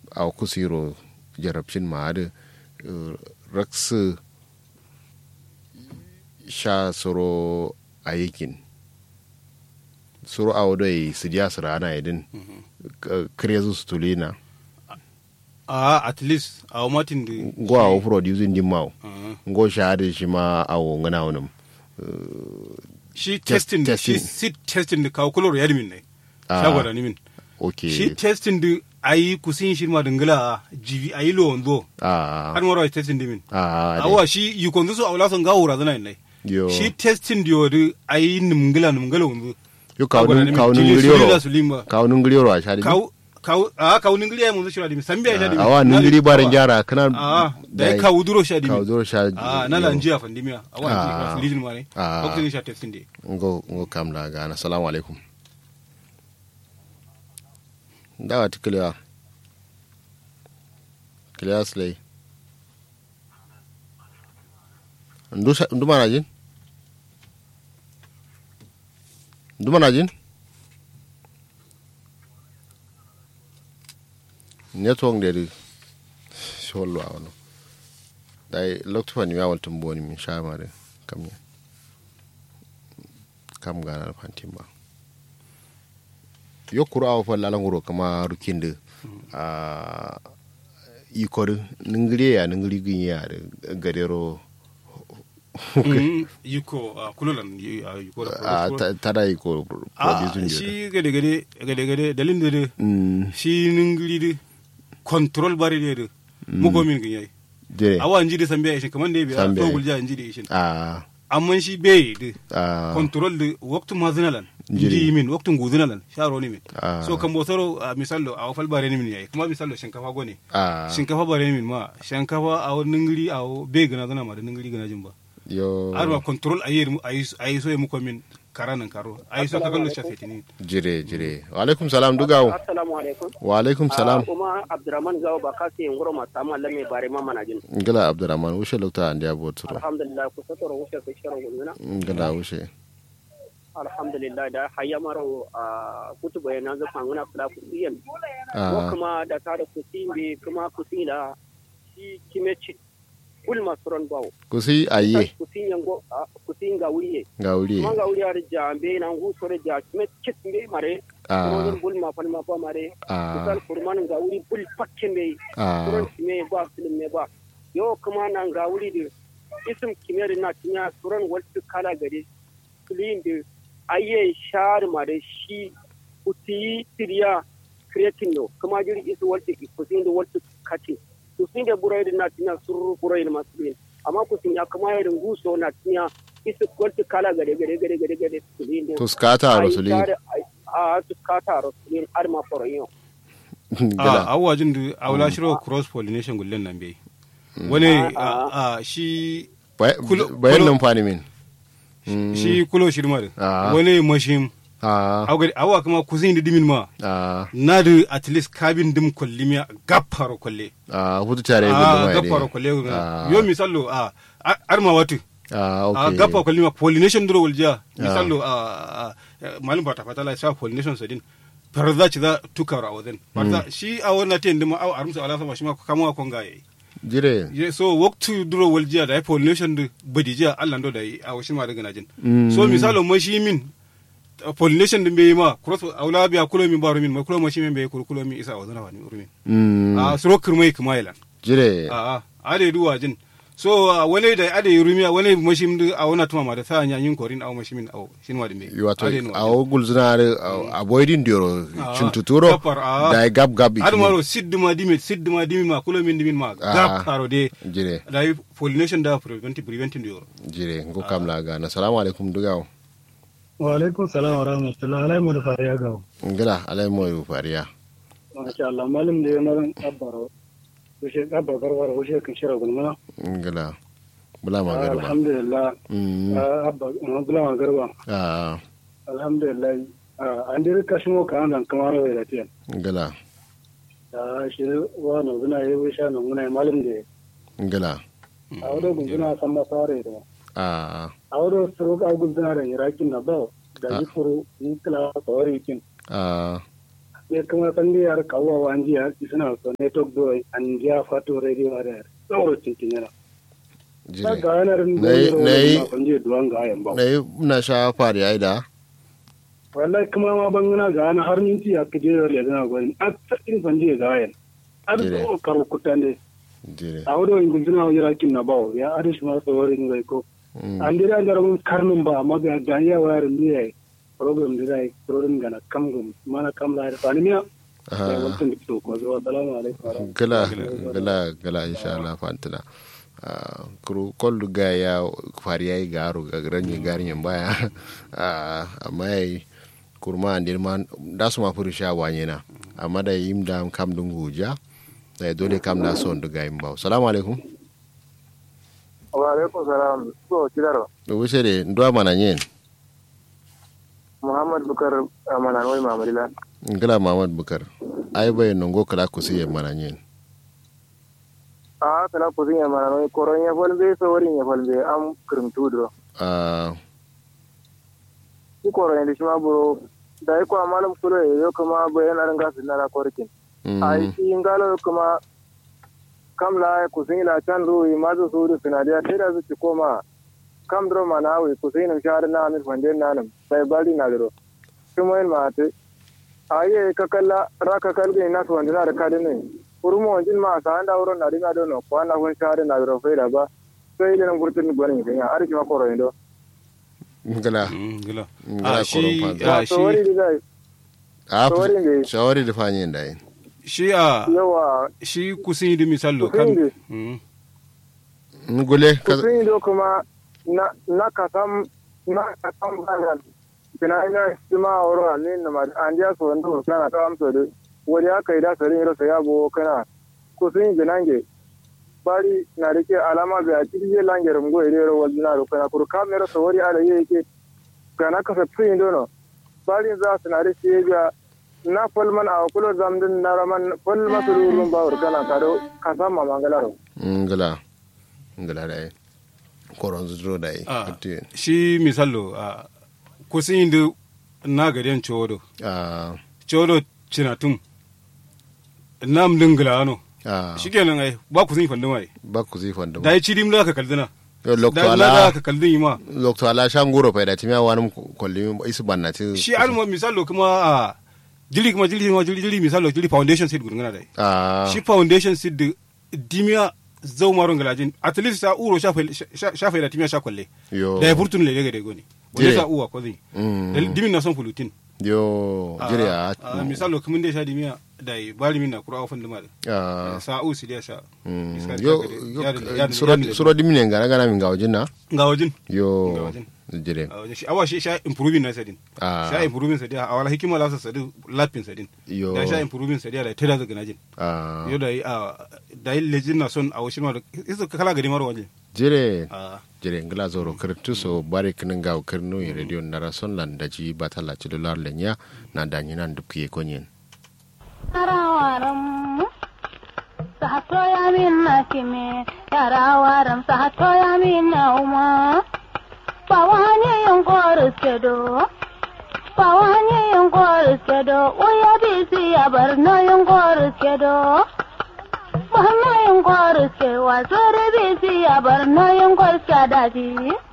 a kusiro jarabcin ma da raksu sha soro a yakin soro a wadai su diya su rana idin krezu su tulina a at least a matin da go a wo producing din mawo go sha da shi ma a wo ngana wonum shi Test- testing da shi testing. sit testing da kawo kulor yadda min ne Ah. shagwada ni min okay shi testing da ayi kusin shi ma dingila jivi ayi lo onzo a har mara testing da min a awa shi yi konzo so awla son gawo razana ne yo shi testing da yodi ayi nimgila nimgila onzo yo kawun kawun ngiriyoro sulimba kawun ngiriyoro a shadi kaw kaw a kaw ningili ay munzo shira dimi sambi ay shadi awa ngiri barin jara kana a da kaw duro shadi kaw duro sha a na la njia fandimia awa Ah. njia fandijin mare Ah. oxygen sha testing de ngo ngo kam la gana assalamu alaikum dawa ti kilewa kilewa slay ndu sa- ndu mana jin ndu mana jin network de di shollo awno dai lokto fani mi awal tumboni min shamare kam ya kam ganar fantin ba yokuru awa fa lalan wuro kama rukinde a ikor ningiri ya ningiri gin ya da gadero Mhm. yiko a kulolan yi- a yiko da a ta- tada iko a producing shi gade gade gade gade dalin de de mm shi ningiri de control bari de de mugo min gin yayi je awa njidi sambe ay shi kaman de biya Sambe to ai. gulja njidi shi a amma shi be de a control de waktu mazinalan Njiri. njidi min waktu ngudinalan sharo ni min Ah. so kan botoro a misallo a fal bare ni min yayi kuma misallo shinkafa gone a shinkafa bare ni min ma shinkafa a wani ningiri a be gana gana ma da ningiri gana jin ba yo har ma control a yi a yi so ya muku min karanan karo a yi so ka kallo shafe tini jire jire wa alaikum salam dugawo assalamu alaikum wa alaikum salam kuma abdurrahman gawo ba kasi yin guro masu amma lamme bare ma mana jin ngala abdurrahman wushe lokta andi aboturo alhamdulillah ku satoro wuce ku shirin gulmina ngala wushe alhamdulillah da hayya maro a kutu bayana zafa nguna kula ku siyan ko a kuma da ta da ku simbe kuma ku sila shi kimechi kul masuran bawo kusi aye ku sin yango ku sin ga wuriye ga wuri kuma ga wuri har jambe na ngu sore ja kimechi mbe mare a ko bul ma fal ma fa mare a misal kurman ga wuri bul pakke mbe a suran me ba film me ba yo kuma nan ga wuri da isim kimiyar na tinya suran wasu kala gare filin da ayye shar ma da shi kuti tiriya creating no kuma jiri isu wasu kusin da wasu kati kusin da burai da na tinya sururu burai da masu bin amma kusin ya kuma ya rungu so na tinya isu wasu kala gare gare gare gare gare filin da tuskata rasuli a tuskata rasulin arma foroyin a ngala awwa jin da awla shiro cross pollination gullen nan bai wani a shi kulo- bayan kulo- nan fani min shi kulo shirma da Ah. wani mashim a awga awwa kuma kusin da dimin ma a na da at least kabin dim kollimiya gaffaro kolle a hutu tare a guduma gaffaro kolle Ah. yo misallo a a- arma watu a a okay gaffa kollima pollination duro waljiya misallo a malum bata fatala sa pollination sadin farza ci za tukara a wajen farza shi a wannan ta yandima a arumsa ala sama shi ma kama kon ga yayi jire Ye- so waktu duro waljiya da ya pollination da badijiya Allah ndo da yi a washin ma daga najin Mm. so misalo mashi min uh, pollination din bai ma cross aula biya kulo min baro min ma kulo mashi min bai kulo kulo min isa a wazana wani urmin Mm, a suro kirmai kuma yalan jire a a ade duwa jin so uh, wani da ade rumiya wani mashi min a wana tuma ma da sa nya yin korin a mashi min a shin wadi me wato Ade no a wogul zina avoiding dioro Ah, chuntuturo gapar, ah. da gab gab har maro sidduma dimi sidduma dimi ma kulo min dimin ma Ah. gap karo de jire da yi pollination da preventing preventing da yoro jire ngo kam la ga na salamu alaikum dugawo wa alaikum salam wa rahmatullah alai mu da fariya ga ngala alai mo fariya masha Allah malam da yana ran abbaro wuce abba garwar wuce kan shira gulma ngala bula ma garba alhamdulillah Mm, ah, abba na bula ma garba a alhamdulillah ah, an dai ka shi mo kan dan kamar wai da tiyan ngala da shi wa no guna yi wuce no guna malam da ngala a wado guna san masare da a a wado suru ka guna da irakin na ba da yi furu yi kila tsawari kin a ne kuma san da yar kawo wa an jiya suna so ne to do an jiya fato radio da tsoro tintin yana ta jire ga yanar Nai- nai- kan je duwan ga yan ba na yi na sha fari ya yi da wallahi kuma ma bangana ga yana har minti ya kaje da le na gwani a tsakin san je ga yan ar Jire. ko karo kutande jire a wado in guduna yara kin na bawo ya arish ma tsorin ga ko Mm. an dira da rabun karnin ba amma ga da ya wayar ne yayi program da zai program gana kam gum mana kam la da fani miya Aha. ya wancan da to ko zo assalamu alaikum wa rahmatullahi. gala gala gala insha Allah fantana Ah, kuru kollu ga ya fari ya yi garo ga ranye garin baya Ah, amma ya yi kurma an dirma da su ma furu sha wanye na amma da yim da kam dun guja da dole kam da son duga yin ba salamu alaikum wa alaikum salam so kidaro da wuce da nduwa mana yin muhammad bukar amanan wai mamadila gala mamad bukar ai bai nongo kala ku siye mana yin a kala ko zin amanan wai koron ya falbe so warin ya falbe am kirim tudro Ah, ki koron da shi ma buro da ko amalam kulo yo kuma bayan aran gasu na korkin mm, ai shi ngalo kuma kam la ku zin la can ruwi ma zo su da sinadiya sai da su koma kam dro mana wi ku zin shar na amin fande na nan sai bali na dro kuma yin ma te aye ka kalla ra ka kalge na to wanda na da kadin ne urmo wanjin ma sa anda wurin na dinga dono ko na kun shar na dro faida ba sai ile nan gurtin gwanin kan ya arki ma koro indo gala Mm, gila Ngila Ah, shi koron ah, to wari shi da a Shawari ne. shawari da fanyin da yin shi a yawa shi kusin yi misalo Kusin kan yi. Mm. ngule ka kusin do kuma na na kasam na kasam banan kina ina sima oro ne na ma an dia so ndo kana ta amso de wari aka ida sarin ro ya bo kana kusin binange bari na rike alama ga kirje lange rumgo ire ro wazna ro kana kur kamera so wari ala yake kana ka satsin do no bari za su na rike ga na folman a kulo zamdin na raman fol masururun bawur kana kado kasama mangalaro ngala ngala da yin koron zuro da yin Ah, Ati- shi misalo a kusin yi na gadiyan chodo ah, chodo cinatum nam dingila ano ah, shi kenan ai ba kusin yi fandin ai ba ku zai fanda da ya ci dim da ka kaldina yo lokto da na ala da ka kaldin yi ma lokto ala shanguro fa da timiya wani kolli isu banna ti shi almo misalo kuma a jili kuma jili kuma jili jili misalo jili foundation seed gurgana dai ah shi foundation seed da dimiya zau maron galajin at least sa uro shafa da timiya sha kwalle yo da ya furtun lele ga dego ne wanda Jire. sa uwa ko zai Mm. Da dimin na son fulutin yo jire a a misalo kuma da sha dimiya da ya bari min na kura ofan da mali ah sa u si da sha mm, Iska yo ta gade. yo Ya da- ya da- suro ya da- suro dimine ngana gana min gawjin na ga wajen Ga yo wajen. jire a wajen shi awa shi sha improving na sadin ah sha improving sadin a wala hikima la sa sadin lapin sadin yo da sha improving sadin da tada daga najin ah yo da yi a da yi lejin na son a wasu ma da isa kala gari mara wajen jire a jire ngila zoro kirtu so bare kinin gaw kirnu in radio nara son lan daji batala ci dolar lenya na danyi nan dubkiye konyen yarawaram sahato ya minna kime yarawaram sahato ya minna uma pawanye yonkor sedo pawanye yonkor sedo uya bisi ya barno yonkor sedo Bahna yonkor se wazore bisi ya barno yonkor sadadi